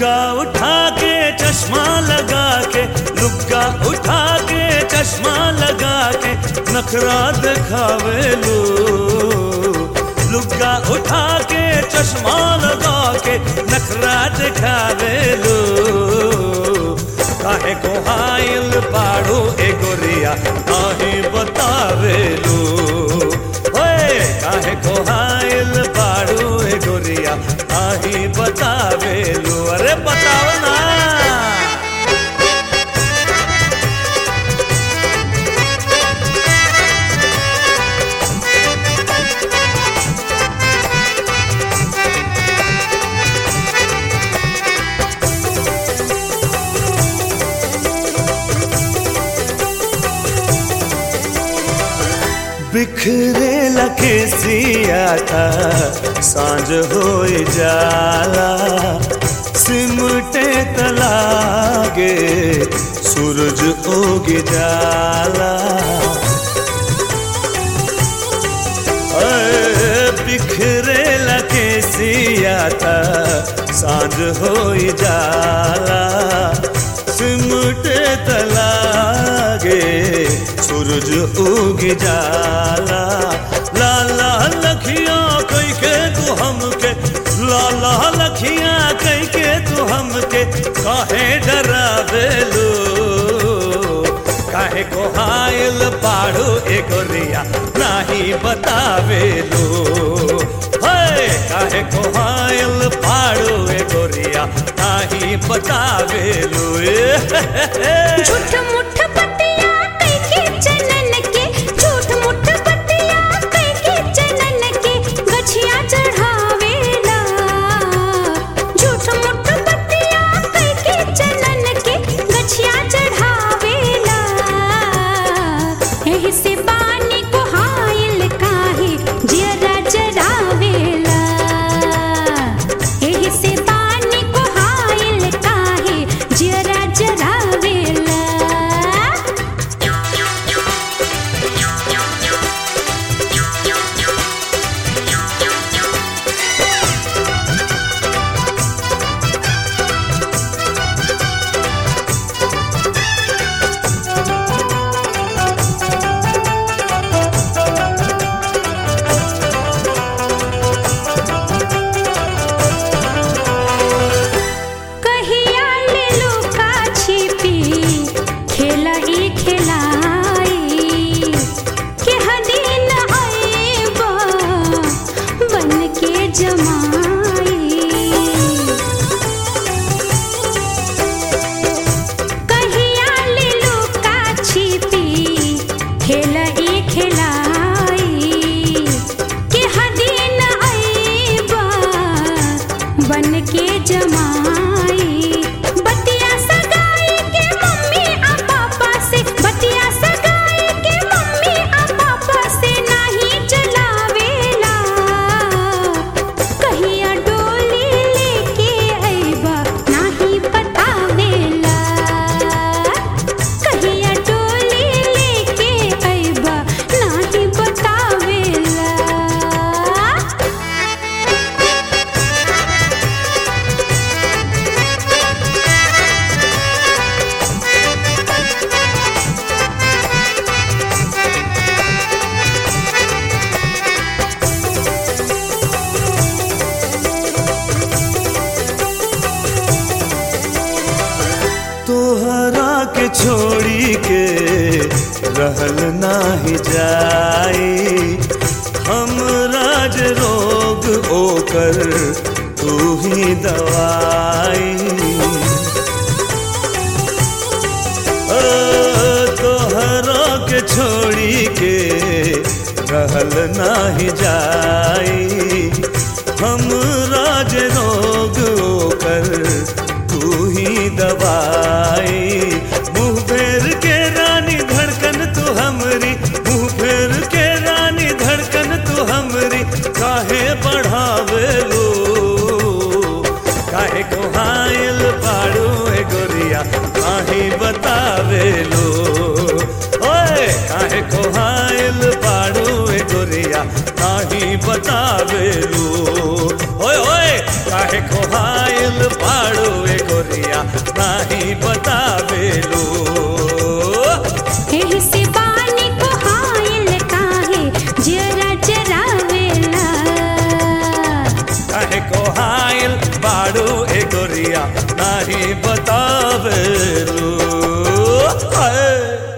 लुग्गा उठा के चश्मा लगा के लुग्गा उठा के चश्मा लगा के नखरा दिखावे लो लुग्गा उठा के चश्मा लगा के नखरा दिखावे लो काहे को हाइल पाड़ो ए गोरिया काहे बतावे लो ओए काहे को हाइल पाड़ो ए गोरिया काहे बतावे लो अरे बताओ ना बिखरे लखे सियाता सांझ हो जाला सिमटे तलागे सूरज उग जाला अरे बिखरे लखे सियाता सांझ हो जाला सिमटे तलागे सूरज उग जाला लाला लखिया कई के तू हमके लाला लखिया कई के तू हमके काहे डरावे लो काहे को हायल पाड़ो ए गोरिया नाही बतावे लो हे काहे को हायल पाड़ो ए गोरिया नाही बतावे लो ए झूठ मुठ बतिया कई के चनन के झूठ मुठ बतिया कई के चनन के गछिया चढ़ावेला झूठ मुठ बतिया कई के चनन के गछिया चढ़ावेला एही से बानी को हायल काहे जियरा जरावेला एही से बानी को हायल काहे जियरा जरावेला कहिया ले लुका छिपी खेला ई खेलाई के हदीन आएबा बन के जमाई कहिया ले लुका छिपी खेला ई खेलाई के हदीन आएबा बन के जमाई बतिया सगाई के मम्मी आ पापा से बतिया सगाई के मम्मी आ पापा से नहीं चलावेला कहिया डोली लेके अइबा नहीं बतावेला कहिया डोली लेके अइबा नहीं बतावेला तोहरा के छोड़ी के रहल नाही जाई हम राज रोग ओकर तू ही दवाई ओ, तोहरा के छोड़ी के रहल नाही जाई हम राज रोग ओकर तू ही दवाई मुंह फेर के रानी धड़कन तू हमरी मुंह फेर के रानी धड़कन तू हमरी काहे बढ़ावे लो काहे को हायल पाड़ो ए गोरिया काहे बतावे लो ओए काहे को हायल पाड़ो ए गोरिया काहे बतावे लो ओए ओए काहे को हायल पाड़ो ए नाही बतावेलू एही से बानी को हायल काहे जरा जरावेला काहे को हायल बाड़ू ए गोरिया नाही बतावेलू हाय